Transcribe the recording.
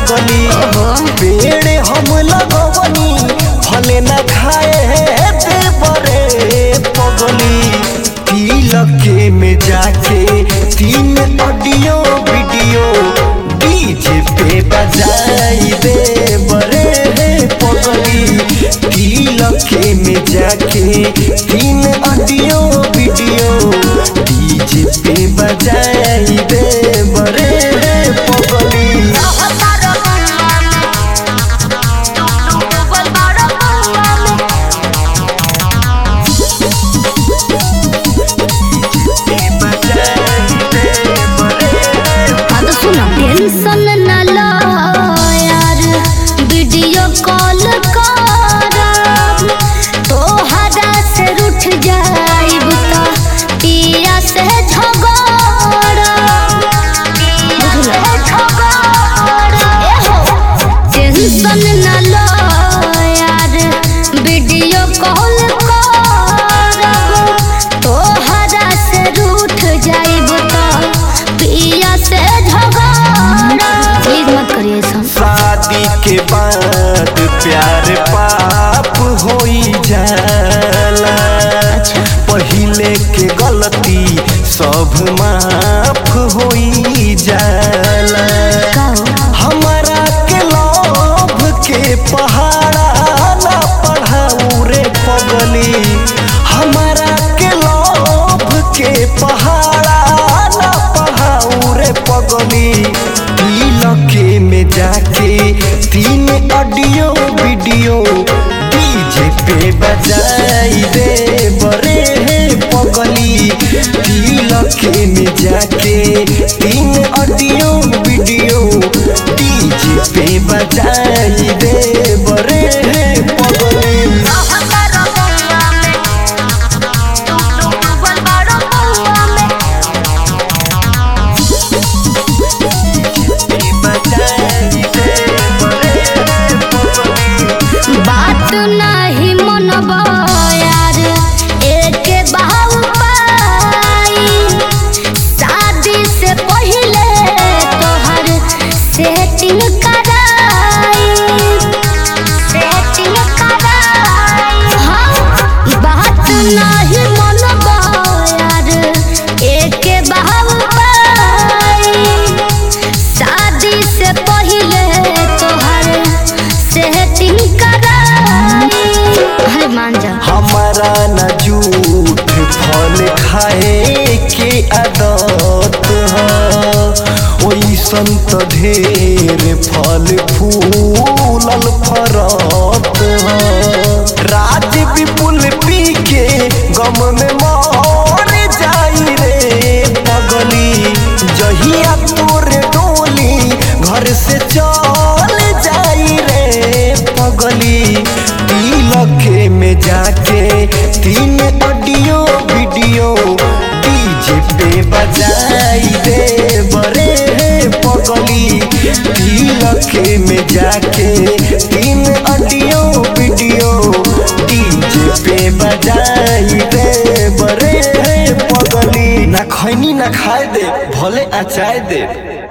पगली पेड़ हम लगवनी फले न खाए दे बरे पगली तिलके में जाके तीन ऑडियो वीडियो डीजे पे बजाई दे बरे पगली तिलके में जाके तीन ऑडियो वीडियो डीजे पे बजाई दे बरे पगली टेंशन न लो यार वीडियो कॉल करब तोहरा से रूठ जाइब त पिया से झगड़ब टेंशन न लो यार वीडियो कॉल करब तोहरा से रूठ जाइब त पिया से झगड़ब प्लीज मत करिए ऐसा शादी के बाद प्यार पाप होई जाला पहिले के गलती सब माफ होई जाला हमारा के लोभ के पहाड़ा ना पढ़ाऊ रे पगली हमारा के लोभ के पहाड़ा ना पढ़ाऊ रे पगली तिलके में जाके तीन ऑडियो वीडियो डीजे पे बजाई दे बरे पगली तिलके में जाके तीन ऑडियो वीडियो डीजे पे बजाई दे बरे पगली बजाई दे बरे पगली बात नहीं मनब यार एक बाहु पाई शादी से पहले तोहर सेटिंग कराई सेटिंग कराई हाँ बात नहीं मनब यार एक बाहु पाई शादी से पहले तोहर सेटिंग कराई है मान जा हमारा न झूठ फल खाए के आदत ओइसन त ढेर फल फूलल फरत राज विपुल पी के गम में मर जाई रे पगली जहिया तोर डोली घर से चल जाई रे पगली तिलके में जाके तीन ऑडियो वीडियो डीजे पे बजाई दे बरे पगली तिलके में जाके तीन ऑडियो वीडियो डीजे पे बजाई दे बरे पगली ना खैनी ना खाए दे भले अचाए दे